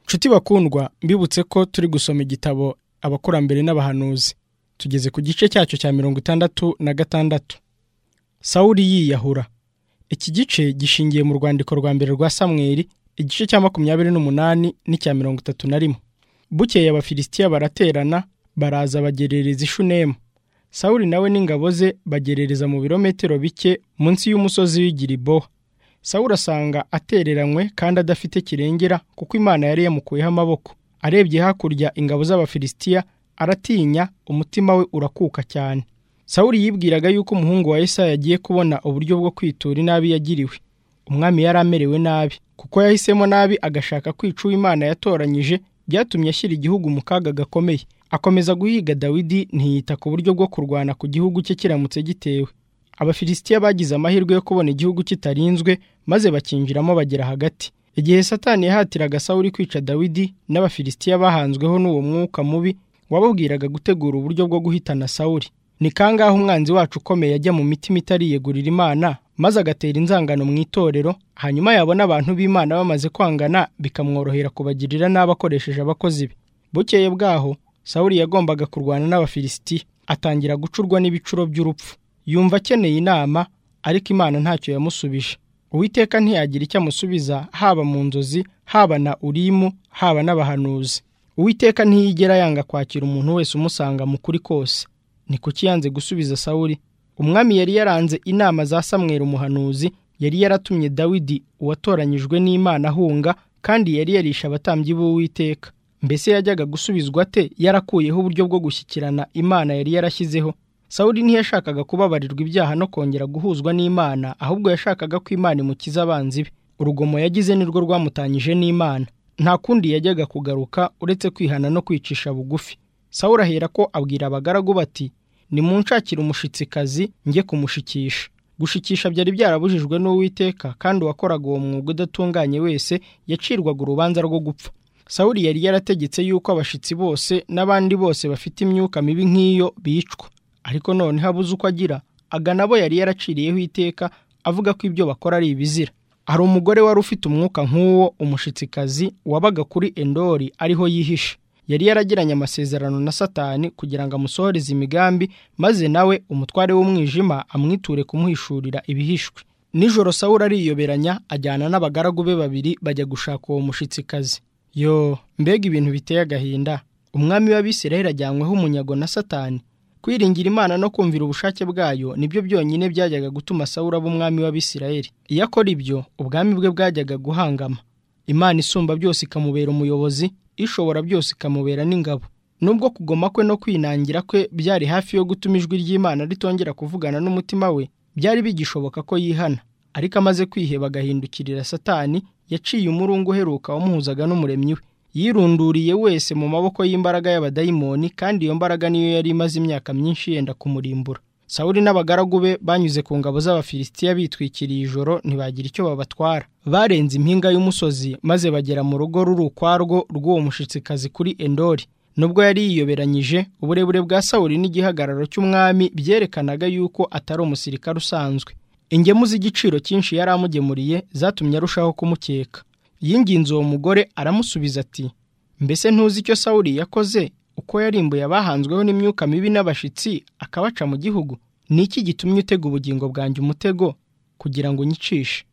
nshuti bakundwa mbibutse ko turi gusoma igitabo abakurambere n'abahanuzi tugeze ku gice cyacyo cya mirongo itandatu na gatandatu sawuri yiyahura iki gice gishingiye mu rwandiko rwa mbere rwa samweri igice cya makumyabiri n'umunani n'icya mirongo itatu na rimwe bukeye abafilisitiya baraterana baraza bagerereza ishunemu sawuri nawe n'ingabo ze bagerereza mu birometero bike munsi y'umusozi w'igiriboha sawuri asanga atereranywe kandi adafite kirengera kuko imana yari yamukuyeho amaboko arebye hakurya ingabo z'abafilisitiya aratinya umutima we urakuka cyane sawuri yibwiraga yuko umuhungu wa Yesa yagiye kubona uburyo bwo kwitura inabi yagiriwe umwami yari amerewe nabi kuko yahisemo nabi agashaka kwica uwo imana yatoranyije byatumye ashyira igihugu mu kaga gakomeye akomeza guhiga dawidi ntiyita ku buryo bwo kurwana ku gihugu cye kiramutse gitewe abafilisitiya bagize amahirwe yo kubona igihugu kitarinzwe maze bakinjiramo bagera hagati igihe satani yahatiraga sawuri kwica dawidi n'abafilisitiya bahanzweho n'uwo mwuka mubi wababwiraga gutegura uburyo bwo guhitana sawuri ni kangahe umwanzi wacu ukomeye ajya mu mitima itariyegurira imana maze agatera inzangano mu itorero hanyuma yabona abantu b'imana bamaze kwangana bikamworohera kubagirira nabi akoresheje abakozi be bukeye bwaho sawuri yagombaga kurwana n'abafilisitiya atangira gucurwa n'ibicuro by'urupfu yumva akeneye inama ariko imana ntacyo yamusubije uwiteka ntiyagira icyo amusubiza haba mu nzozi haba na urimu haba n'abahanuzi uwiteka ntiyigera yanga kwakira umuntu wese umusanga mu kuri kose ni kuki yanze gusubiza sawuri umwami yari yaranze inama za samweri umuhanuzi yari yaratumye dawidi uwatoranyijwe n'imana ahunga kandi yari yarisha abatambyi b'uwiteka mbese yajyaga gusubizwa ate yarakuyeho uburyo bwo gushyikirana imana yari yarashyizeho sawuri ntiyashakaga kubabarirwa ibyaha no kongera guhuzwa n'imana ahubwo yashakaga ko imana imukiza abanzi be urugomo yagize nirwo rwamutanyije n'imana nta kundi yajyaga kugaruka uretse kwihana no kwicisha bugufi sawuri ahera ko abwira abagaragu bati nimunshakire umushitsikazi njye kumushikisha gushikisha byari byarabujijwe n'uwiteka kandi uwakoraga uwo mwuga udatunganye wese yacirwaga urubanza rwo gupfa sawuri yari yarategetse yuko abashitsi bose n'abandi bose bafite imyuka mibi nk'iyo bicwa ariko noneho abuze uko agira agana abo yari yaraciriyeho iteka avuga ko ibyo bakora ari ibizira hari umugore wari ufite umwuka nk'uwo umushitsikazi wabaga kuri endori ariho yihishe yari yaragiranye amasezerano na satani kugira ngo amusohoreze imigambi maze nawe umutware w'umwijima amwiture kumuhishurira ibihishwe nijoro sawuri ariyoberanya ajyana n'abagaragu be babiri bajya gushaka uwo mushitsikazi yo mbega ibintu biteye agahinda umwami w'abisiraheli ajyanyweho umunyago na satani kwiringira imana no kumvira ubushake bwayo nibyo byonyine byajyaga gutuma sawura umwami w'abisirayeli iyo akora ibyo ubwami bwe bwajyaga guhangama imana isumba byose ikamubera umuyobozi ishobora byose ikamubera n'ingabo nubwo kugoma kwe no kwinangira kwe byari hafi yo gutuma ijwi ry'imana ritongera kuvugana n'umutima we byari bigishoboka ko yihana ariko amaze kwiheba agahindukirira satani yaciye umurungu uheruka wamuhuzaga n'umuremyi we yirunduriye wese mu maboko y'imbaraga y'abadayimoni kandi iyo mbaraga niyo yari imaze imyaka myinshi yenda kumurimbura sawuri n'abagaragu be banyuze ku ngabo z'abafilisitiya bitwikiriye ijoro ntibagira icyo babatwara barenze impinga y'umusozi maze bagera mu rugo ruri ukwarwo rw'uwo mushitsikazi kuri endori nubwo yari yiyoberanyije uburebure bwa sawuri n'igihagararo cy'umwami byerekanaga yuko atari umusirikare usanzwe ingemu z'igiciro cyinshi yari amugemuriye zatumye arushaho kumukeka yinginze uwo mugore aramusubiza ati mbese ntuzi icyo sawuri yakoze uko yarimbuye abahanzweho n'imyuka mibi n'abashitsi akabaca mu gihugu ni iki gitumye utega ubugingo bwanjye umutego kugira ngo unyicishe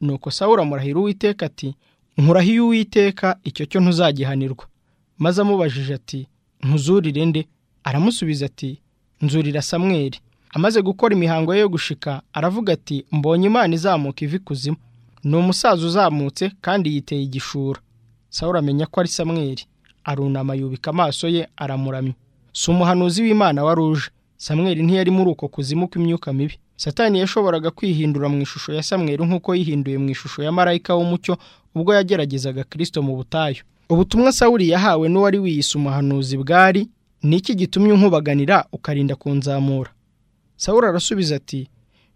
nuko sawuri amurahira uwiteka ati nkuraho iyo uwiteka icyo cyo ntuzagihanirwa maze amubajije ati ntuzurire nde aramusubiza ati nzurira samweri amaze gukora imihango ye yo gushika aravuga ati mbonye imana izamuka ivi kuzimu ni umusaza uzamutse kandi yiteye igishura sawura amenya ko ari samweri arunama yubika amaso ye aramuramya si umuhanuzi w'imana wari uje samweri ntiyari muri uko kuzimu kw'imyuka mibi satani yashoboraga kwihindura mu ishusho ya samweri nk'uko yihinduye mu ishusho ya marayika w'umucyo ubwo yageragezaga kirisito mu butayu ubutumwa sawuri yahawe n'uwari wiyise umuhanuzi bwari ni iki gitumye unkubaganira ukarinda kunzamura sawuri arasubiza ati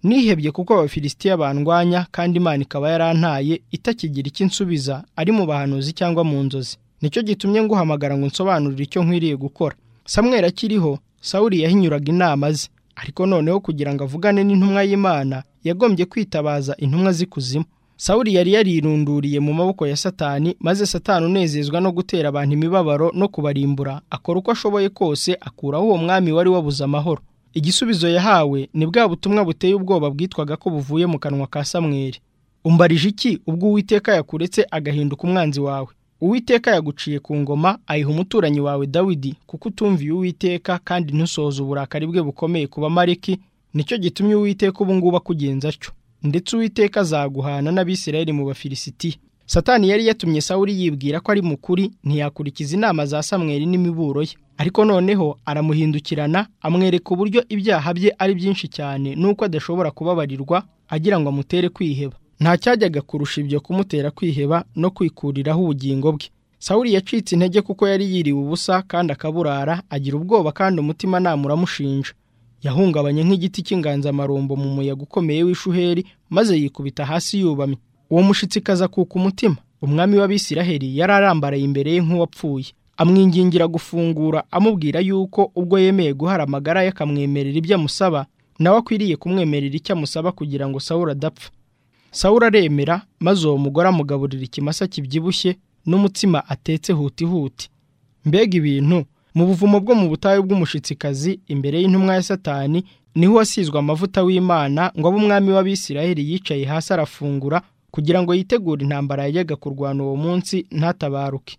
nihebye kuko abafilisitiya bandwanya kandi imana ikaba yarantaye itakigira icyo insubiza ari mu bahanuzi cyangwa mu nzozi nicyo gitumye nguhamagara ngo nsobanurire icyo nkwiriye gukora samwera akiriho sawuri yahinyuraga inama ze ariko noneho kugira ngo avugane n'intumwa y'imana yagombye kwitabaza intumwa z'ikuzimu sawuli yari yarirunduriye mu maboko ya satani maze satani unezezwa no gutera abantu imibabaro no kubarimbura akora uko ashoboye kose akuraho uwo mwami wari wabuze amahoro igisubizo yahawe ni bwa butumwa buteye ubwoba bwitwaga ko buvuye mu kanwa ka samweri umbarije iki ubwo uwiteka yakuretse agahinduka umwanzi wawe uwiteka yaguciye ku ngoma ayiha umuturanyi wawe dawidi kuko utumviye uwiteka kandi ntusohoze uburakari bwe bukomeye ku bamariki nicyo gitumye uwiteka ubu ngubu akugenza atyo ndetse uwiteka azaguhana n'abisirayeli mu bafilisitiya satani yari yatumye sawuli yibwira ko ari mukuri ntiyakurikiza inama za samweri n'imiburo ye ariko noneho aramuhindukirana amwereka uburyo ibyaha bye ari byinshi cyane n'uko adashobora kubabarirwa agira ngo amutere kwiheba nta cyajyaga kurusha ibyo kumutera kwiheba no kwikuriraho ubugingo bwe sawuli yacitse intege kuko yari yiriwe ubusa kandi akaburara agira ubwoba kandi umutima namuramushinja yahungabanye nk'igiti cy'inganzamarumbo mu muyaga ukomeye w'ishuheri maze yikubita hasi yubamye uwo mushyitsi kazakuka umutima umwami w'abisiraheli yari arambaraye imbere ye nk'uwapfuye amwingingira gufungura amubwira yuko ubwo yemeye guhara amagara ye akamwemerera ibyo amusaba nawe akwiriye kumwemerera icyo amusaba kugira ngo sawura adapfa sawura aremera maze uwo mugore amugaburira ikimasa kibyibushye n'umutsima atetse hutihuti mbega ibintu mu buvumo bwo mu butayu bw'umushitsikazi imbere y'intumwa ya satani niho wasizwe amavuta w'imana ngo abe umwami w'abisiraheli yicaye hasi arafungura kugira ngo yitegure intambara yajyaga kurwana uwo munsi ntatabaruke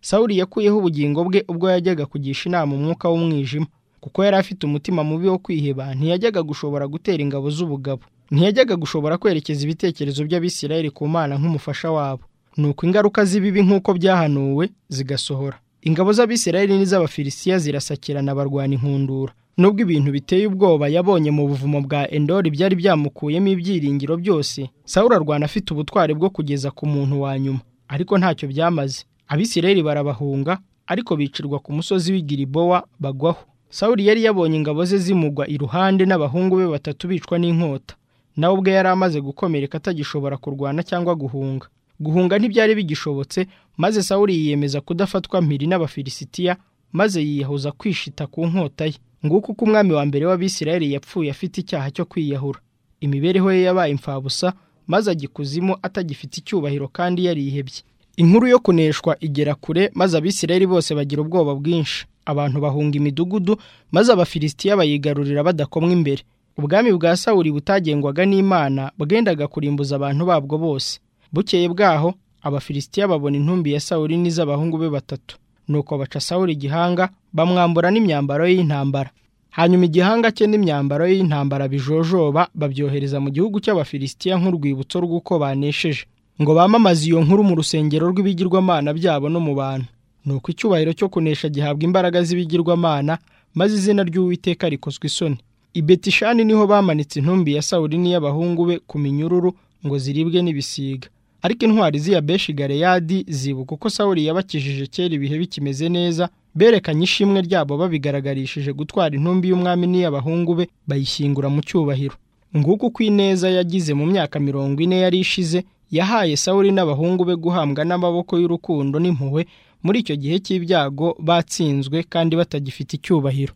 sawuli yakuyeho ubugingo bwe ubwo yajyaga kugisha inama umwuka w'umwijima kuko yari afite umutima mubi wo kwiheba ntiyajyaga gushobora gutera ingabo z'ubugabo ntiyajyaga gushobora kwerekeza ibitekerezo by'abisiraheli ku mana nk'umufasha wabo nuko ingaruka z'ibibi nk'uko byahanuwe zigasohora ingabo z'abisirayeli n'iz'abafilisitiya zirasakirana barwana inkundura nubwo ibintu biteye ubwoba yabonye mu buvumo bwa endori byari byamukuyemo ibyiringiro byose sawura arwana afite ubutwari bwo kugeza ku muntu wa nyuma ariko ntacyo byamaze abisirayeli barabahunga ariko bicirwa ku musozi w'igiribowa bagwaho sawuri yari yabonye ingabo ze zimugwa iruhande n'abahungu be batatu bicwa n'inkota nawe ubwe yari amaze gukomereka atagishobora kurwana cyangwa guhunga guhunga ntibyari bigishobotse maze sawuri yiyemeza kudafatwa mpiri n'abafilisitiya maze yiyahuza kwishita ku nkota ye nguko uko umwami wa mbere w'abisirayeli yapfuye afite icyaha cyo kwiyahura imibereho ye yabaye imfabusa maze agikuzimu atagifite icyubahiro kandi yarihebye inkuru yo kuneshwa igera kure maze abisirayeli bose bagira ubwoba bwinshi abantu bahunga imidugudu maze abafilisitiya bayigarurira badakomwa imbere ubwami bwa sawuri butagengwaga n'imana bwendaga kurimbuza abantu babwo bose bukeye bwaho abafilisitiya babona intumbi ya sawuri n'iz'abahungu be batatu nuko baca sawuri igihanga bamwambura n'imyambaro y'intambara hanyuma igihanga cye n'imyambaro y'intambara bijojoba babyohereza mu gihugu cy'abafilisitiya nk'urwibutso rw'uko banesheje ngo bamamaze iyo nkuru mu rusengero rw'ibigirwamana byabo no mu bantu nuko icyubahiro cyo kunesha gihabwa imbaraga z'ibigirwamana maze izina ry'uwiteka rikozwa isoni i betishani niho bamanitse intumbi ya sawuri n'iy'abahungu be ku minyururu ngo ziribwe n'ibisiga ariko intwari z'iya beshi gareyadi zibuka uko sawuri yabakijije kera ibihe bikimeze neza berekanye ishimwe ryabo babigaragarishije gutwara intumbi y'umwami n'iy'abahungu be bayishyingura mu cyubahiro nguko uko ineza yagize mu myaka mirongo ine yari ishize yahaye sawuri n'abahungu be guhambwa n'amaboko y'urukundo n'impuhwe muri icyo gihe cy'ibyago batsinzwe kandi batagifite icyubahiro